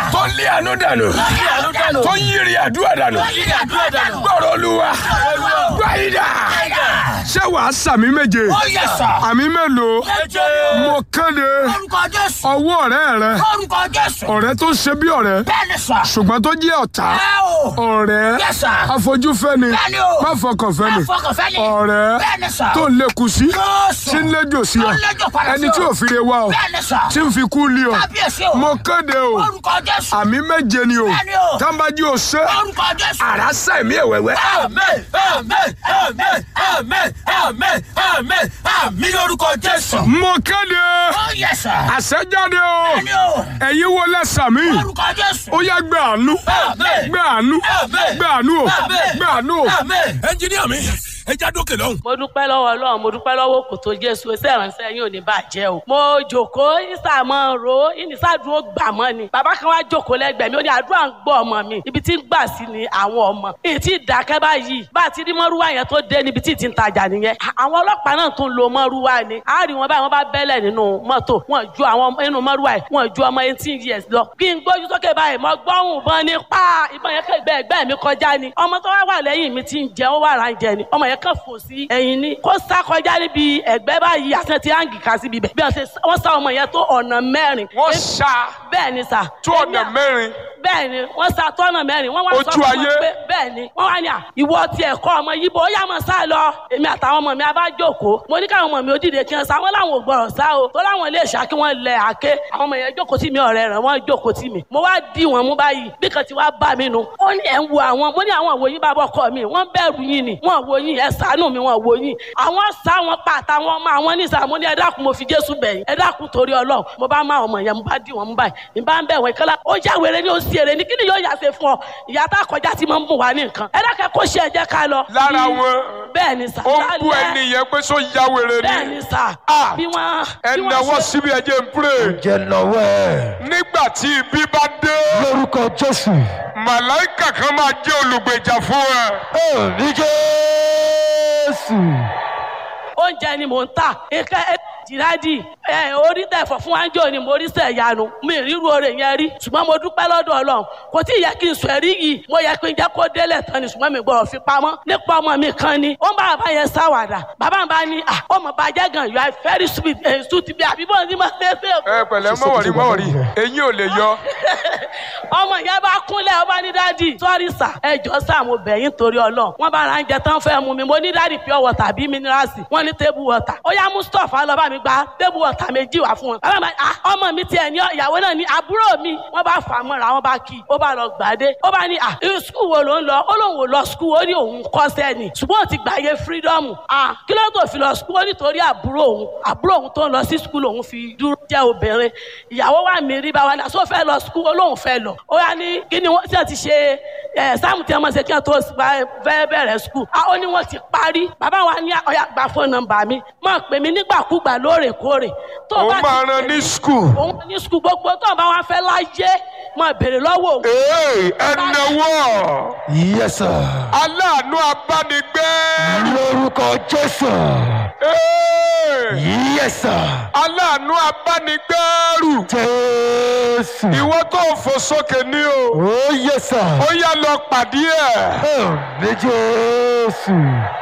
tó lé àánú dànù tó yírí àdúrà dànù gbọ́rọ̀ olúwa gbáyìdá ṣé wàá sàmì méje Ó yẹ sà. àmì mélòó Méje. mo kéde Orúkọ Jésù. ọwọ́ ọ̀rẹ́ rẹ Orúkọ Jésù. ọ̀rẹ́ tó ṣe bí ọ̀rẹ́ Bẹ́ẹ̀ni sà. ṣùgbọ́n tó jẹ́ ọ̀tá Ẹ o. ọ̀rẹ́ Yes, sir. afojúfẹ́ni Bẹ́ẹ̀ni o. má fọkànfẹ́ni Má fọkànfẹ́ni. ọ̀rẹ́ Bẹ́ẹ̀ni sà. tó ń lékun sí Jésù. tí ń léjò sí ọ Tó ń léjò padà sí ẹni ọ. tí ò fi re wá ọ Bẹ́ẹ̀ni sà. tí ń fi kú lé ọ Kábíyèsí o. mo kéde o Orúkọ Jésù. àmì méje ni o Bẹ́ẹ̀ni o. tábàjì ò ṣe Orúkọ Jésù. àrá sẹ́mi ẹ̀wẹ̀wẹ̀ Amen, amen, amen, amen, amen, amen, amen lórúkọ Jésù. mo kéde Ó yẹ sà. àṣẹjáde o Bẹ́ẹ̀ni o. ẹ̀yin wo lẹ́sà mi Orúkọ Jésù. ó yá gbé àánú Amen. gbé àánú Amen. gbé àánú o Amen. gbé àánú o. Amen. ẹnjiníà mi ẹ já dókè lọ́hùn. mo dúpẹ́ lọ́wọ́ ọlọ́run mo dúpẹ́ lọ́wọ́ kò tó jésù iṣẹ́ ìránṣẹ́ yín ò ní bàjẹ́ o. mo jòkóó ìsà mọ́ ro ìnísàdúró gbà mọ́ ni. bàbá kan wá jòkóó lẹ́gbẹ̀ẹ́ mi ó ní àdúrà ń gbọ́ ọmọ mi ibi tí ń gbà sí ni àwọn ọmọ. èyí tí ìdákẹ́ báyìí bá a ti rí mọ́rúwá yẹn tó dé níbi tí ì ti ń tajà nìyẹn. àwọn ọlọ́pàá náà tún lo mọ́rúwá ni. a rí wọn báyìí wọ́n bá bẹ́lẹ̀ nínú mọ́tò wọn ju àwọn nínú mọ́rúwá yìí wọn ju ọmọ eighteen years lọ. kí n gbójú sókè báyìí mo gbọ́hùn bọ́n ní pa ìbọn yẹn kẹ́gbẹ́ ẹgbẹ́ mi kọjá ni. ọmọ tó wá wà lẹ́yìn mi ti ń jẹ ó wà rà ń jẹ ni ọmọ yẹn kàn fò sí ẹ̀yìn ni kó sá kọjá níbi ẹ̀gbẹ́ báyìí àti ti áǹgì ká síbi bẹ̀ bí wọ́n ṣe wọ́n sá ọmọ yẹn tó ọ̀nà mẹ́rin. wọ́n ṣá bẹ́ẹ̀ ni sà. tó ọ̀nà mẹ́rin bẹ́ẹ̀ ni wọ́n sá tó ọ̀nà mẹ́rin wọ́n wá sọ Ojú fún ayé. wọn pé bẹ́ẹ̀ ni wọ́n wá ní à ìwọ ti ẹ̀kọ́ ọmọ yìí bó yá mọ̀ sá lọ èmi àtàwọn ọmọ mi a bá jókòó mo ní káwọn ọmọ mi ó dìde kí wọ́n sá wọ́n láwọn ò gbọ́rọ̀ sá o tó láwọn ilé ìṣá kí wọ́n lẹ àké àwọn ọmọ yẹn jókòó tì mí ọ̀rẹ́ rẹ̀ wọ́n jókòó tì mí mo wá dì wọ́n mú báyìí bí kan ti wá bá mi nu ó ní ẹ̀ ń wo àwọn mo ní àwọn òwò yín bá bọ́ kọ́ mi wọ́n bẹ̀rù yín ni wọ́n wo yín ẹ ṣàánú mi wọ́n wo yín àwọn sá wọn pa àtàwọn ọmọ àwọn ní ìsàmú ní ẹ dákun mo fi Jésù bẹ̀yìn ẹ dákun torí Ọlọ́run mo bá má ọmọ yẹn mo bá dì wọ́n mú báyìí ní bá ń bẹ̀ wọ́n ìkọ́lá ó já wèrè ní ó sì èrè ní kí ni yóò yà ṣe fún ọ ìyá tá a kọjá ti máa ń bùn wá ní nǹkan ẹ dákẹ́ kó ṣe ẹ̀jẹ̀ ká lọ. lára Bí- wọn bẹ́ẹ̀ ni sà ó ń bú lálẹ́- ẹni yẹn pé sọ ya wèrè bẹ́ẹ̀ ni ni sà Ah. bí wọ́n ẹ bí wọ́n náwó ṣe- síbi ẹjẹ ń pray jẹ́ lọ́wọ́ ẹ̀ nígbà tí ibi bá dé lórúkọ jésù màláìkà kan máa jẹ́ olùgbèjà fún ẹ. ẹ̀mí jésù oúnjẹ ni mò ń tà nǹkan ẹ jìrádì ẹ orí tẹ̀fọ̀ fún wájú ni mo rí sẹ̀ yanu mi ríru oore yẹn rí ṣùgbọ́n mo dúpẹ́ lọ́dọ̀ ọlọ́run kò tí ì yẹ kí n sọ ẹ̀rí yìí mo yẹ kí n jẹ́ kó délẹ̀ tán ni ṣùgbọ́n mi gbọ́dọ̀ fi pamọ́ nípa ọmọ mi kan ni ó ń bá bàbá yẹn sáwàdà bàbá mi bá ní à ọmọ bàjẹ́ gan you are very sweet ẹ̀ sùn ti bí àbí bọ́ọ̀ ní ma ṣe é ṣe ẹ pẹ̀lẹ́ mọ̀wọ̀rí mọ̀wọ̀rí eyín ò lè yọ. ọmọ yẹn bá kúnlẹ̀ ọba ní dádì sọ́rí sà ẹjọ́ sà mo bẹ̀ yín torí ọlọ́run wọ́n bá ra ń jẹ tán fẹ́ mu mi mo ní dádì pure water bí mineralsi wọ́n ní table water ó yá mustapha lọ bá mi gba table water méjì wá fún wọn bàbá mi ah ọmọ mi tiẹ̀ ní ìyàwó náà ní àbúrò mi wọ́n bá fà á mọ́ra wọ́n bá kí i ó bá lọ gbàdé ó bá ní ah irú skul wo ló ń lọ ó lóun ò lọ skul ó ní òun kọ́sẹ́ ni ṣùgbọ́n ó ti gbàyè freedom ah kí ló tó fi lọ skul ó nítorí àbúrò òun àbúrò òun tó ń lọ sí skul òun fi dúró jẹ́ obìnrin ìyàwó wa mi rí bá wa ní àṣọ fẹ́ lọ skul ó lóun fẹ́ lọ ó yá ní kí ni wọ́n ti ti ṣe ẹ̀ sáàmù tí wọ́n ṣe kí wọ́n tó fẹ́ bẹ̀rẹ̀ skul ah ó ní wọ́n ti parí bàbá wa ní ọ̀yà gba fóònù nọ́mbà mi máa pè mí nígbàkúgbà lóòrèkóòrè tó o ó bá ti máa pè ran mí- ní skul. òun ní skul gbogbo tó o bá wá fẹ́ láyé máa béèrè lọ́wọ́ òun ee ẹ náwó yes sir aláàánú abánigbé. lórúkọ jésù Ee, yes sir aláàánú abánigbẹ́rù. jésù ìwọ tó fò sókè ní o. oh yes sir ó yá lọ pàdé ẹ̀. ẹ̀mí jésù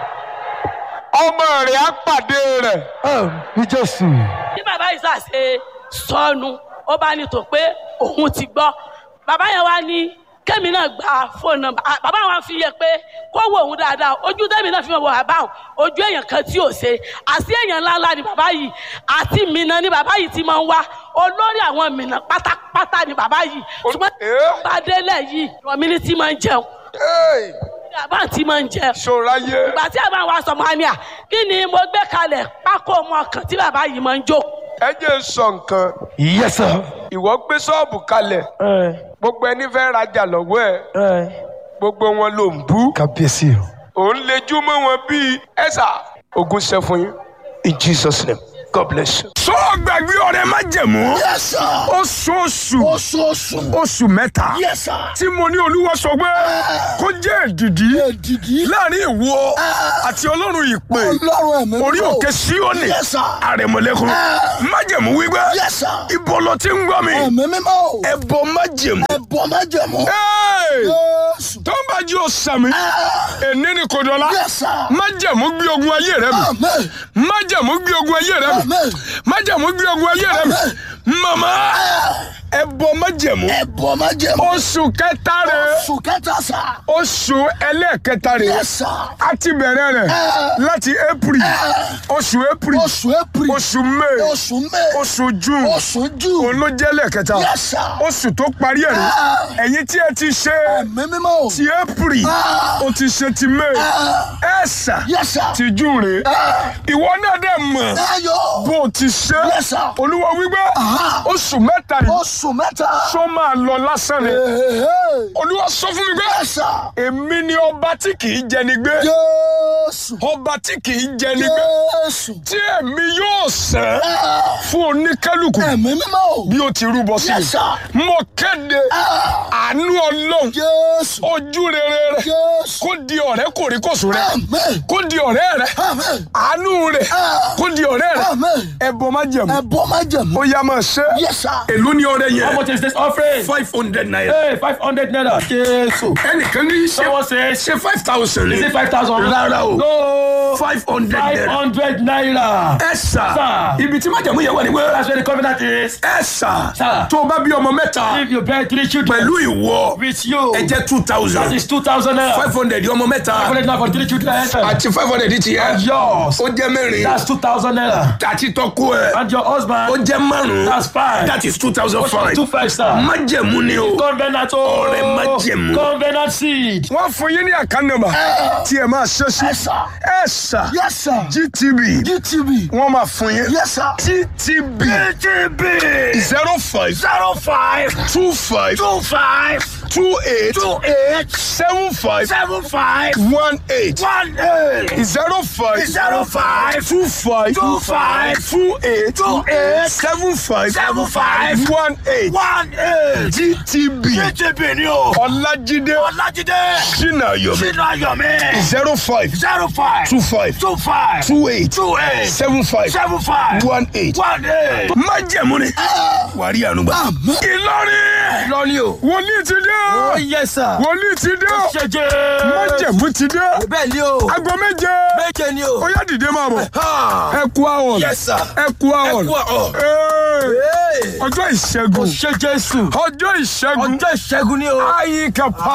ọmọ rẹ̀ á pàdé rẹ̀. ẹ̀mí jésù bí bàbá yìí ṣàṣe sọnù ó bá ní tó pé òun ti gbọ́ bàbá yẹn wá ní kẹ́mi náà gba fóònù nọ́mbà Ah, bàbá wa fi yẹ pé kó wo òun dáadáa ojú tẹ́mi náà fi wọ bàbá òun ojú èèyàn kan tí ò ṣe àti èèyàn ńláńlá ni bàbá yìí àti mìíràn ni bàbá yìí ti máa ń wá olórí àwọn mìíràn pátápátá ni bàbá yìí ṣùgbọ́n Eh? bá délẹ̀ yìí rọ̀mí ní tí máa ń jẹun Ee, bàbá tí máa ń jẹun ṣòráyé. ìgbà tí àbá wa sọ máa ní à kí ni mo gbé kalẹ̀ pákó ọmọ kan tí bàbá yìí máa ń jó ẹ jẹ́ n sọ nǹkan. yes sir ìwọ gbé ṣọ́ọ̀bù kalẹ̀ ẹ gbogbo ẹni fẹ́ rajà lọ́wọ́ ẹ̀ ẹ gbogbo wọn ló ń bú. kábíyèsí o òun lejú mọ́ wọn bíi ẹ̀sà ogun ṣe fún yín in jesus name god bless you. sọ gbàgbé ọ̀rẹ́ má jẹ̀mú Yes, sir. oṣooṣù Oṣooṣù. oṣù mẹ́ta Yes, sir. tí mo ní olúwa sọ pé kó jẹ́ èdìdí Èdìdí. láàrin ìwọ àti ọlọ́run ìpè Ọlọ́run ẹ̀mí. orí mímọ́. òkè síónì Yes, sir. àrẹ̀mọ̀lẹ́kùn májẹ̀mú wípé Yes, sir. ibo ló ti ń gbọ́ mi Ẹ̀mí mímọ́. ẹbọ májẹ̀mú Ẹ̀bọ̀ májẹ̀mú. Hey! Jésù. tó ń bá jí o sàmì èní ni kò dọ̀la Yes, sir. májẹ̀mú gbé ogun ayé rẹ mi Amen. májẹ̀mú gbé ogun ayé rẹ mi Amen. májẹ̀mú gbé ogun ayé rẹ mi màmá ẹbọ májẹ̀mú Ẹ̀bọ̀ májẹ̀mú. oṣù kẹta rẹ Oṣù kẹta sà. oṣù ẹlẹ́ẹ̀kẹta rẹ Yes, sir. a ti bẹ̀rẹ̀ rẹ̀ láti april oṣù april Oṣù April. oṣù may Oṣù May. oṣù june Oṣù June. òun ló jẹ́ lẹ́ẹ̀kẹta Yes, sir. oṣù tó parí ẹ̀ rí ẹ̀yin tí ẹ ti ṣe Ẹ̀mí mímọ́. ti april o ti ṣe ti may ẹ̀sà Yes, sir. ti june rè ìwọ náà dẹ̀ mọ̀ Ayọ̀. bó o ti ṣe Yes, sir. olúwa wípé oṣù mẹ́ta yìí Oṣù mẹ́ta. sọ máa lọ lásán ni Hey, hey. olúwa sọ fún mi pé Yes, sir. èmi ni ọba tí kì í jẹni gbé Jésù. ọba tí kì í jẹni gbé Jésù. tí èmi yóò sẹ́ fún oníkálukú Ẹ̀mí mímọ́. bí ó ti rúbọ sí Yes, sir. mi mo kéde àánú ọlọ́run Jésù. ojú rere rẹ Jésù. kó di ọ̀rẹ́ kòríkòsùn rẹ Amen. kó di ọ̀rẹ́ rẹ Amen. àánú rẹ kó di ọ̀rẹ́ rẹ Amen. ẹbọ má jẹ̀mú Ẹ̀bọ̀ májẹ̀mú. ó yá máa ṣe Yes, sir. èló ni ọrẹ How yẹn much is this offering? five hundred naira Hey, 500 naira. Jésù. ẹnìkan ní ṣe Someone says, ṣe five thousand is ni it 5,000? Rárá o. No. five hundred naira 500 naira. ẹ sà Sir. ibi tí májẹ̀mú yẹn wà ní pé That's where the covenant is. ẹ sà Sir. tó o bá bí ọmọ mẹ́ta If you bear three children pẹ̀lú ìwọ with you, ẹ jẹ́ two that thousand is 2,000 naira. five hundred ọmọ mẹ́ta 500 naira for three children. àti five hundred ti yẹ Yours. ó jẹ́ mẹ́rin That's 2,000 naira. àti tọ́kú ẹ̀ And your ó husband, jẹ́ márùn-ún that's five. that is two thousand five Two five star. májẹ̀mú ni o Covenant Ọ̀rẹ́ májẹ̀mú. Covenant seed. wọ́n fún yín ní àkànnàmà tí ẹ máa ṣe sí Yes, sir. ẹ sà Yes, sir. gtb GTV. wọ́n máa fún yín Yes, sir. gtb GTV. zero five Zero five. two five Two five. two eight Two eight. seven five Seven five. one eight One eight. zero five Zero five. two five Two five. two eight Two eight. seven five Seven five. one eight One eight. gtb GTV ni o. ọlájídé Ọlájídé. sinayomi Sínú Ayọ̀mí. zero five Zero five. two five Two five. two eight Two eight. seven five Seven five. one eight. One eight. májẹ̀mú ni wàrí ànúgbà. ìlọrin Lọ́ni o. wòlíì ti dé Oh yes sir. wòlíì ti dé Ṣẹjẹ. májẹ̀mú ti dé Bẹ́ẹ̀ ni o. aago méje Méje ni o. ó yá dìde máa bọ̀ Ha. ẹ kú àwọn Yes sir. ẹ kú àwọn Ẹ kú àwọn. Ee, ọjọ́ ìṣẹ́gun Ṣe Jésù. ọjọ́ ìṣẹ́gun Ọjọ́ ìṣẹ́gun ni o. ayíkapa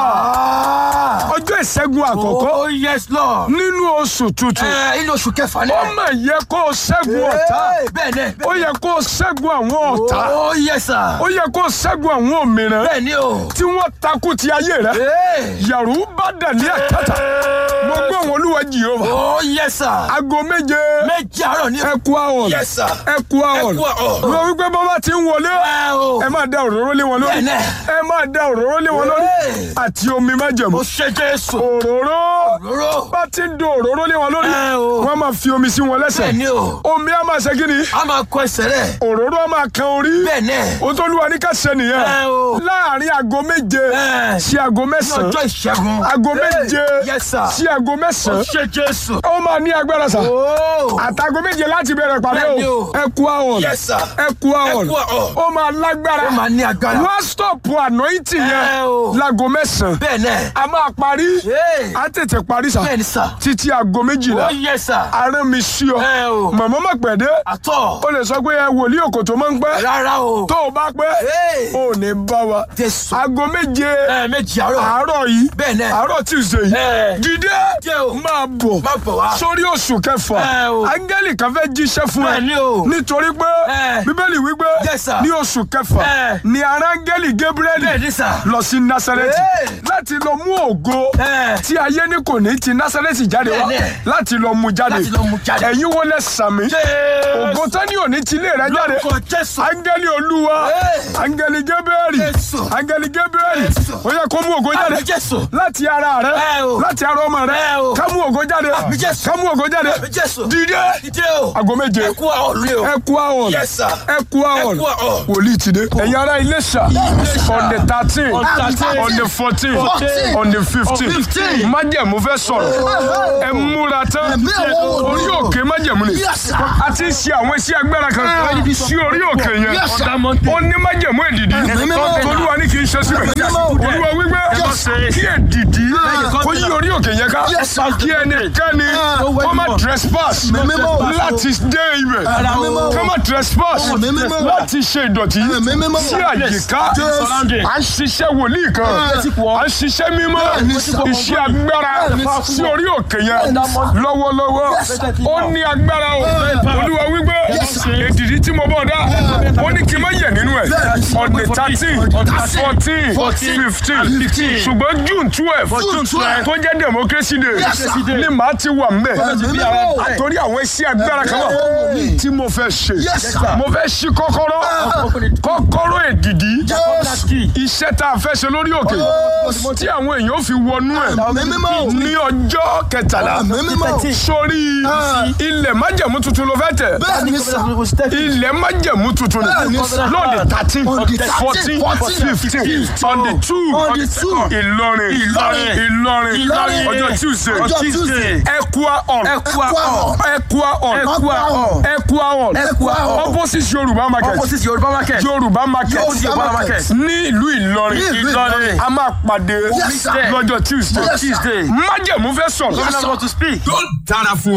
Ah. ọjọ́ ìṣẹ́gun àkọ́kọ́ Oh yes lord. nínú oṣù tuntun Ẹ inú oṣù kẹfà ni. ó mà yẹ kó o ṣẹ́gun ọ̀tá Ee, Bẹ́ẹ̀ ni. ó yẹ kó o ṣẹ́gun àwọn ọ̀tá Oh yes sir. ó yẹ kó o ṣẹ́gun àwọn òmìnira Bẹ́ẹ̀ ni o. tí wọ́n takú ti ayé rẹ Ee. yàrá bá dà ní àkàtà mo gbọ́ àwọn olúwa jìhóva Oh yes sir. aago méje Méjì àárọ̀ ni o. ẹ kú àwọn Yes sir. ẹ kú àwọn Ẹ kú àwọn. mo wípé bàbá ti ń wọlé Ẹ o. ẹ máa da òróró lé wọn lórí Bẹ́ẹ̀ni. ẹ máa da òróró lé wọn lórí Ee. àti omi májẹ̀mú Ó ṣe Jésù. òróró Òróró. bá ti ń do òróró lé wọn lórí Ẹ o. wọn máa fi omi sí wọn lẹ́sẹ̀ Bẹ́ẹ̀ ni o. omi á máa ṣe kí ni A máa kọ ẹsẹ̀ rẹ̀. òróró á máa kan orí Bẹ́ẹ̀ ni. o tó lúwa ní ká ṣe nìyẹn Ẹ o. láàrin aago méje Ẹ. sí aago Ní mẹ́sàn-án ọjọ́ ìṣẹ́gun. aago Ee. méje Yes sir. sí aago Ó mẹ́sàn-án ṣe Jésù. ó máa ní agbára sà Oh. àtàgọ́ méje láti bẹ̀rẹ̀ pàdé Bẹ́ẹ̀ni o o. ẹ kú àwọn Yes sir. ẹ kú àwọn Ẹ kú àwọn. ó máa lágbára Ó máa ní agbára. wọ́n stop anointing Ẹ yẹn o. láago mẹ́sàn-án Bẹ́ẹ̀ ni. a máa parí Ee. a tètè parí sà Bẹ́ẹ̀ ni sir. títí aago méjìlá Oh yes sir. arán mi sí ọ Ẹ o. màmá má pẹ̀ dé Àtọ̀. o lè sọ pé ẹ wòlíì òkòtó máa ń pẹ́ Rárá o. tó o bá pẹ́ Ee. o ò ní bá wa Jésù. aago méje Ẹ méjì àárọ̀. àárọ̀ yìí Bẹ́ẹ̀ ni. àárọ̀ Tuesday yìí Ẹ. dìde Jẹ́ o. máa bọ̀ Má bọ̀ wá. sórí oṣù kẹfà Ẹ o. áńgẹ́lì kan fẹ́ jíṣẹ́ fún ẹ Bẹ́ẹ̀ ni o. nítorí pé Ẹ. bíbélì wípé Yes, sir. ní oṣù kẹfà Ẹ. ni aráńgẹ́lì Gabriel Bẹ́ẹ̀ ni sir. lọ sí Násárẹ́tì Ẹ. láti lọ mú ògo Ẹ. tí ayé ní kò ní ti Násárẹ́tì jáde wá Bẹ́ẹ̀ ni. láti lọ mú jáde Láti lọ mú jáde. ẹ̀yin wo lẹ sàmì Jésù. ògo tán ní òní ti ilé rẹ jáde Lórúkọ Jésù. áńgẹ́lì olúwa Ẹ. áńgẹ́lì Gabriel Jésù. áńgẹ́lì áńgẹ́lì gabriel ó yẹ kó mú ògo jáde Àmín Jésù. láti ara rẹ Ẹ o. láti ara ọmọ rẹ Ẹ o. ká mú ògo jáde Àmín Jésù. ká mú ògo jáde Àmín Jésù. dìde Dìde o. aago méje Ẹ kú àwọn olè o. ẹ kú àwọn Yes, sir. ẹ kú àwọn Ẹ kú àwọn. wòlíì ti dé ẹ̀yin ará Iléṣà on the thirteen On 13, on the fourteen 14, on the fifteen 15. májẹ̀mú fẹ́ sọ̀rọ̀ ẹ múra tán Ẹ̀mí àwọn wòlíì. orí òkè májẹ̀mú ni Yes, sir. a ti ṣe àwọn iṣẹ́ agbára kan sí orí òkè yẹn Yes, sir. ó ní májẹ̀mú èdìdí Ẹ̀mí mímọ́. tolúwa ní kì í ṣe síbẹ̀ mímọ́. olúwa wípé Yes. kí èdìdí kó yí orí òkè yẹn ká Yes, sir. kí ẹnikẹ́ni kó má trespass Ẹ̀mí mímọ́. láti dé ibẹ̀ Ẹ̀mí mímọ́. kó má trespass Ẹ̀mí mímọ́. láti ṣe ìdọ̀tí Ẹ̀mí mímọ́. sí àyíká Yes. à ń ṣiṣẹ́ wòlíì kan à ń ṣiṣẹ́ mímọ́ Bẹ́ẹ̀ni, sir. iṣẹ́ agbára Bẹ́ẹ̀ni, sí orí òkè yẹn lọ́wọ́lọ́wọ́ ó ní agbára o olúwa wípé èdìdí tí mo bọ̀ dá ó ní kí n má yẹ̀ nínú ẹ̀ on the thirteen fourteen fifteen ṣùgbọ́n june twelve June 12. tó jẹ́ democracy day Yes, sir. ni màá ti wà mbẹ̀ Ẹ̀mí mímọ́. torí àwọn iṣẹ́ agbára kan wà tí mo fẹ́ ṣe Yes, sir. mo fẹ́ ṣí kọ́kọ́rọ́ kọ́kọ́rọ́ èdìdí Yes. iṣẹ́ tá a fẹ́ ṣe lórí òkè tí àwọn èèyàn fi wọnú ẹ̀ Ẹ̀mí mímọ́. ní ọjọ́ kẹtàlá Ẹ̀mí mímọ́. sórí ilẹ̀ májẹ̀mú tuntun ló fẹ́ tẹ̀ Bẹ́ẹ̀ni sà. ilẹ̀ májẹ̀mú tuntun ni Bẹ́ẹ̀ni, sir. lóde thirteen On the 13, fourteen 14, fifteen on the two On the two. Ìlọrin Ìlọrin. Ìlọrin Ìlọrin. ọjọ́ Tuesday Ọjọ́ Tuesday. Ẹ̀kúà hall Ẹ̀kúà hall. Ẹ̀kúà hall Ẹ̀kúà hall. Ẹ̀kúà hall Ẹ̀kúà hall. opposite Yorùbá market Opposite Yorùbá market. Yorùbá market Yorùbá market. ní ìlú Ìlọrin Ní ìlú Ìlọrin. a máa pàdé Yes, sir. lọ́jọ́ Tuesday Yes, sir. májẹ̀mú fẹ́ sọ̀rọ̀ Yes, sir. to speak. yóò dára fún ọ.